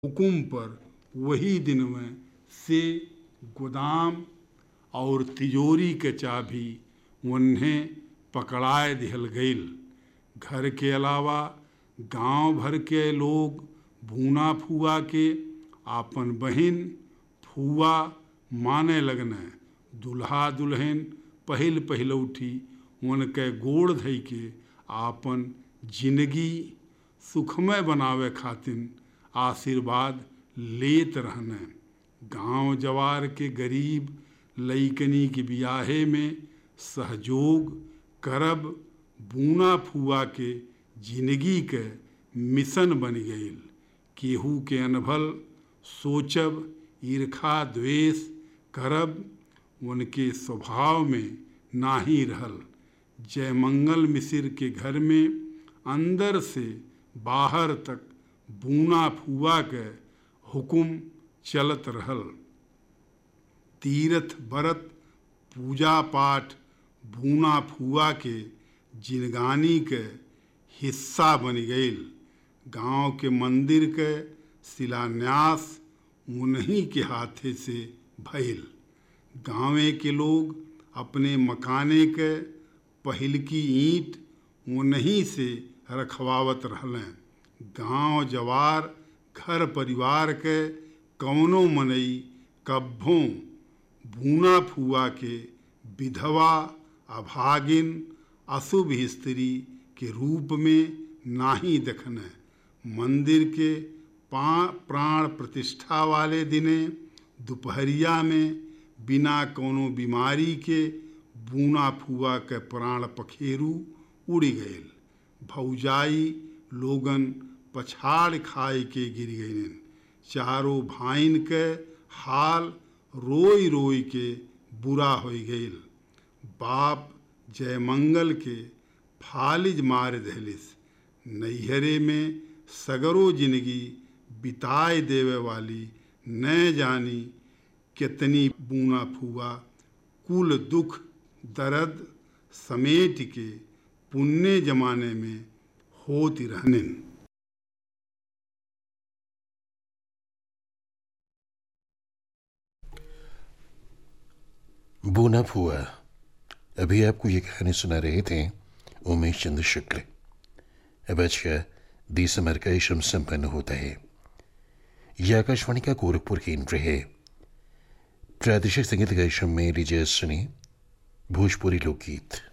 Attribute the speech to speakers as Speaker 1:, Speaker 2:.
Speaker 1: हुकुम पर वही दिन में से गोदाम और तिजोरी के चाबी उन्हें पकड़ाए दिहल गईल घर के अलावा गांव भर के लोग भूना फुआ के आपन बहिन फुआ माने लगने दुल्हा दुल्हन पहिल पहिलौठी उनके गोड़ धइ के आपन जिंदगी सुखमय बनावे खातिर आशीर्वाद लेत रहने गांव जवार के गरीब लइकनी के बियाहे में सहयोग करब बूना फुआ के जिंदगी के मिशन बन गईल केहू के अनभल सोचब ईर्खा द्वेष करब उनके स्वभाव में नाही रहल जयमंगल मिसिर के घर में अंदर से बाहर तक बूना फुआ के हुकुम चलत रहल तीर्थ व्रत पूजा पाठ बूना फुआ के जिनगानी के हिस्सा बन गईल गांव के मंदिर के शिलान्यास उन्हीं के हाथे से भइल गांवे के लोग अपने मकाने के पहिल की ईंट उन्हीं से रखवावत रहलें गांव जवार घर परिवार के कौनो मनई कब्भों बूना फुआ के विधवा अभागिन अशुभ स्त्री के रूप में नाही देखने मंदिर के प्राण प्रतिष्ठा वाले दिने दोपहरिया में बिना कोनो बीमारी के बूना फुआ के प्राण पखेरु उड़ गए भौजाई लोगन पछाड़ खाए के गिर गईन चारों भाइन के हाल रोई रोई के बुरा हो गईल बाप जयमंगल के फालिज मार दहलिस नैहरे में सगरो जिंदगी बिताए देवे वाली न जानी कितनी बूना फुआ कुल दुख दर्द समेट के पुण्य जमाने में होती रहने
Speaker 2: बूना फुआ अभी आपको ये कहानी सुना रहे थे उमेश चंद्र शुक्ल अब आज का दिसंबर का इशम संपन्न होता है यह आकाशवाणी का गोरखपुर केंद्र है प्रादेशिक संगीत का इशम में लीजिए सुनी भोजपुरी लोकगीत